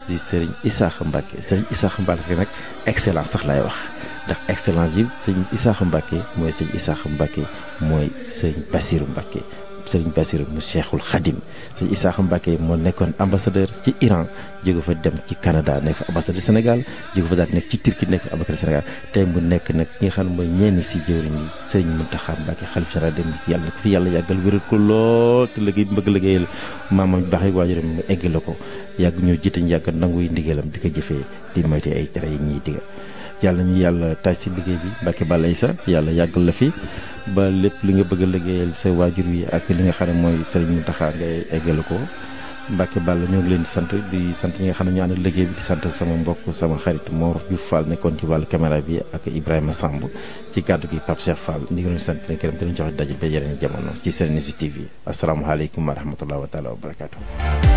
di sëriñ Isaaxa Mbacke sëriñ Isaaxa Mbacke nag excellence sax laay wax ndax excellence yi sëriñ Isaaxa Mbacke mooy sëriñ Isaaxa Mbacke mooy sëriñ Bassirou Mbacke sëriñ Bassirou mu Cheikhul Khadim sëriñ Isaaxa Mbacke moo nekkoon ambassadeur ci Iran jóge fa dem ci Canada nekk ambassadeur Sénégal jóge fa daal nekk ci Turquie nekk ambassadeur Sénégal tey mu nekk nag ki nga xam ne mooy ñenn si jëwriñ yi sëriñ Mountakha Mbacke xalif général dem yàlla na ko fi yàlla yàggal wéral ko lool te liggéey bi bëgg liggéeyal maamam baax yi waajuram mu egg la ko yàgg ñoo jiite ñu yàgg nangu yi ndigalam di ko jëfee di moyte ay tere yi ñuy digal yàlla ñu yàlla taaj si liggéey bi Mbacke Balaye sa yàlla yàggal la fi ba lépp li nga bëgg a liggéeyal sa waajur wi ak li nga xam ne mooy sëriñ Mountakha ngay eggale ko Mbacke Balla ñoo ngi leen di sant di sant ñi nga xam ne ñu ànd liggéey bi di sant sama mbokk sama xarit Mor Diouf Fall nekkoon ci wàllu caméra bi ak Ibrahima Samb ci kàddu gi Pape Cheikh Fall ñu ngi leen sant leen këram te ñu joxe daje ba yeneen jamono ci Serenity TV asalaamaaleykum wa rahmatulah wa taala wa barakaatu.